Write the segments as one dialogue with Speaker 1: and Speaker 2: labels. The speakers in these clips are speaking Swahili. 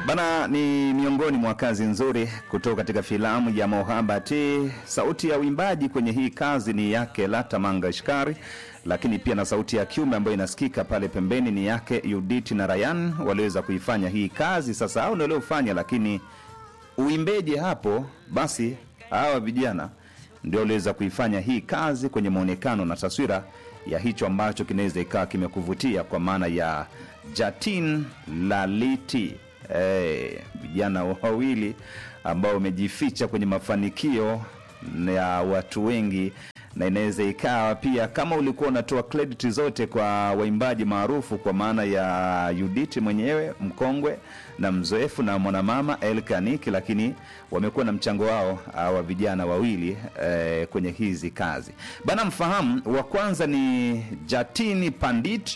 Speaker 1: Bana ni miongoni mwa kazi nzuri kutoka katika filamu ya Mohabati. Sauti ya uimbaji kwenye hii kazi ni yake Lata Mangashkari, lakini pia na sauti ya kiume ambayo inasikika pale pembeni ni yake Judith na Ryan. Waliweza kuifanya hii kazi, sasa hao ndio waliofanya, lakini uimbeje hapo, basi hawa vijana ndio waliweza kuifanya hii kazi kwenye mwonekano na taswira ya hicho ambacho kinaweza ikawa kimekuvutia kwa maana ya Jatin Laliti Eh, vijana wawili ambao wamejificha kwenye mafanikio ya watu wengi, na inaweza ikawa pia kama ulikuwa unatoa credit zote kwa waimbaji maarufu kwa maana ya Judith mwenyewe mkongwe na mzoefu na mwanamama Elkaniki, lakini wamekuwa na mchango wao hawa vijana wawili eh, kwenye hizi kazi bana. Mfahamu wa kwanza ni Jatini Pandit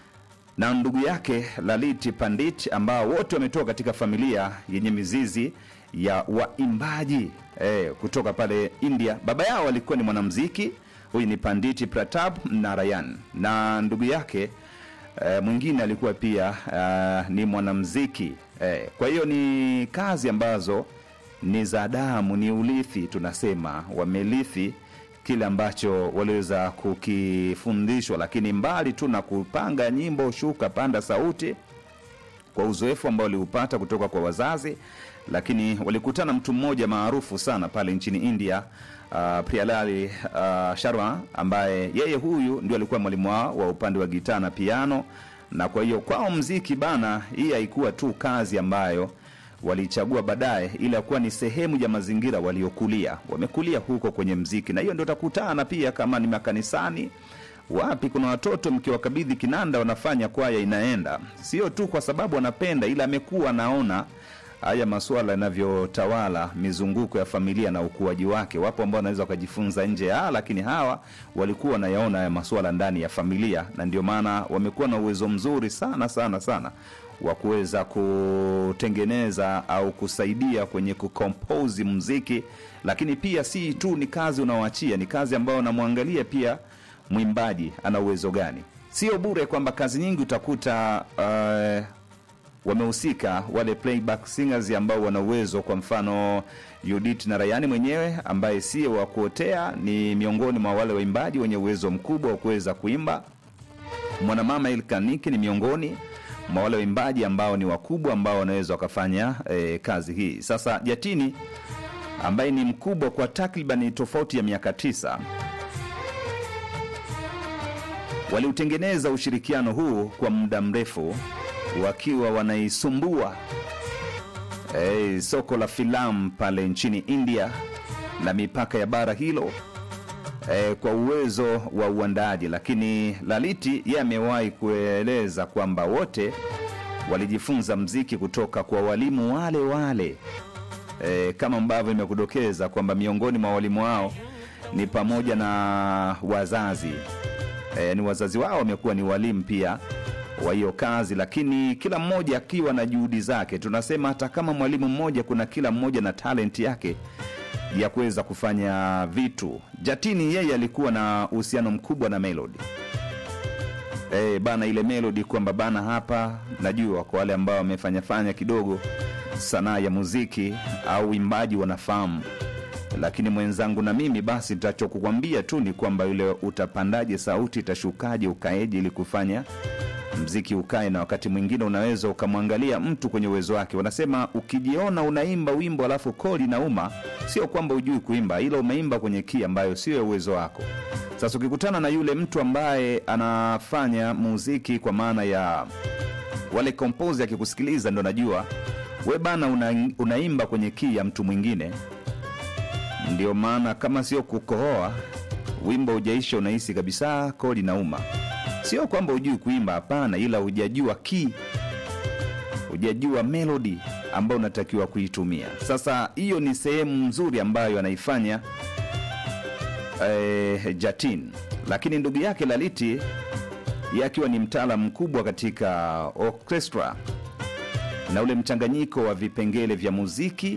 Speaker 1: na ndugu yake Laliti Pandit ambao wote wametoka katika familia yenye mizizi ya waimbaji eh, kutoka pale India. Baba yao alikuwa ni mwanamuziki, huyu ni Panditi Pratap Narayan, na ndugu yake eh, mwingine alikuwa pia eh, ni mwanamuziki eh, kwa hiyo ni kazi ambazo ni za damu, ni urithi, tunasema wamelithi kile ambacho waliweza kukifundishwa, lakini mbali tu na kupanga nyimbo, shuka panda sauti, kwa uzoefu ambao waliupata kutoka kwa wazazi, lakini walikutana mtu mmoja maarufu sana pale nchini India, uh, Priyalali uh, Sharma, ambaye yeye huyu ndio alikuwa mwalimu wao wa upande wa gitaa na piano, na kwa hiyo kwao mziki bana, hii haikuwa tu kazi ambayo walichagua baadaye, ila kuwa ni sehemu ya mazingira waliokulia. Wamekulia huko kwenye mziki, na hiyo ndio utakutana pia kama ni makanisani wapi, kuna watoto mkiwakabidhi kinanda wanafanya kwaya inaenda, sio tu kwa sababu wanapenda, ila amekuwa anaona haya masuala yanavyotawala mizunguko ya familia na ukuaji wake. Wapo ambao wanaweza wakajifunza nje ya, lakini hawa walikuwa wanayaona haya masuala ndani ya familia, na ndio maana wamekuwa na uwezo mzuri sana sana sana wa kuweza kutengeneza au kusaidia kwenye kukompozi muziki, lakini pia si tu ni kazi unaoachia, ni kazi ambayo unamwangalia pia mwimbaji ana uwezo gani. Sio bure kwamba kazi nyingi utakuta uh, wamehusika wale playback singers ambao wana uwezo. Kwa mfano Judith na Rayani mwenyewe ambaye sio wa kuotea, ni miongoni mwa wale waimbaji wenye uwezo mkubwa wa kuweza kuimba. Mwanamama Ilkaniki ni miongoni mwa wale waimbaji ambao ni wakubwa ambao wanaweza wakafanya eh, kazi hii. Sasa Jatini ambaye ni mkubwa kwa takribani tofauti ya miaka tisa waliutengeneza ushirikiano huu kwa muda mrefu wakiwa wanaisumbua eh, soko la filamu pale nchini India na mipaka ya bara hilo eh, kwa uwezo wa uandaaji. Lakini Laliti yeye amewahi kueleza kwamba wote walijifunza mziki kutoka kwa walimu wale wale eh, kama ambavyo imekudokeza kwamba miongoni mwa walimu wao ni pamoja na wazazi eh, ni wazazi wao wamekuwa ni walimu pia wa hiyo kazi, lakini kila mmoja akiwa na juhudi zake. Tunasema hata kama mwalimu mmoja, kuna kila mmoja na talenti yake ya kuweza kufanya vitu. Jatini yeye alikuwa na uhusiano mkubwa na Melody e, bana ile Melody kwamba bana, hapa najua kwa wale ambao wamefanyafanya kidogo sanaa ya muziki au uimbaji wanafahamu, lakini mwenzangu na mimi basi nitachokukwambia tu ni kwamba yule utapandaje sauti, itashukaje, ukaeje ili kufanya mziki ukae, na wakati mwingine unaweza ukamwangalia mtu kwenye uwezo wake. Wanasema ukijiona unaimba wimbo alafu koli nauma, sio kwamba hujui kuimba, ila umeimba kwenye kii ambayo sio ya uwezo wako. Sasa ukikutana na yule mtu ambaye anafanya muziki kwa maana ya wale kompozi, akikusikiliza ndo najua we bana una, unaimba kwenye kii ya mtu mwingine. Ndio maana kama sio kukohoa, wimbo hujaisha, unahisi kabisa koli nauma Sio kwamba hujui kuimba, hapana, ila hujajua key, hujajua melody ambayo unatakiwa kuitumia. Sasa hiyo ni sehemu nzuri ambayo anaifanya eh, Jatin, lakini ndugu yake Laliti yeye akiwa ni mtaalam mkubwa katika orchestra na ule mchanganyiko wa vipengele vya muziki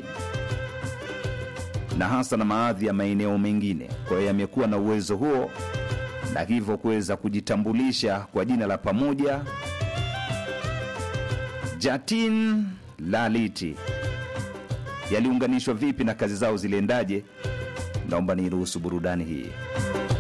Speaker 1: na hasa na baadhi ya maeneo mengine. Kwa hiyo amekuwa na uwezo huo na hivyo kuweza kujitambulisha kwa jina la pamoja Jatin Laliti yaliunganishwa vipi na kazi zao ziliendaje? Naomba niruhusu burudani hii.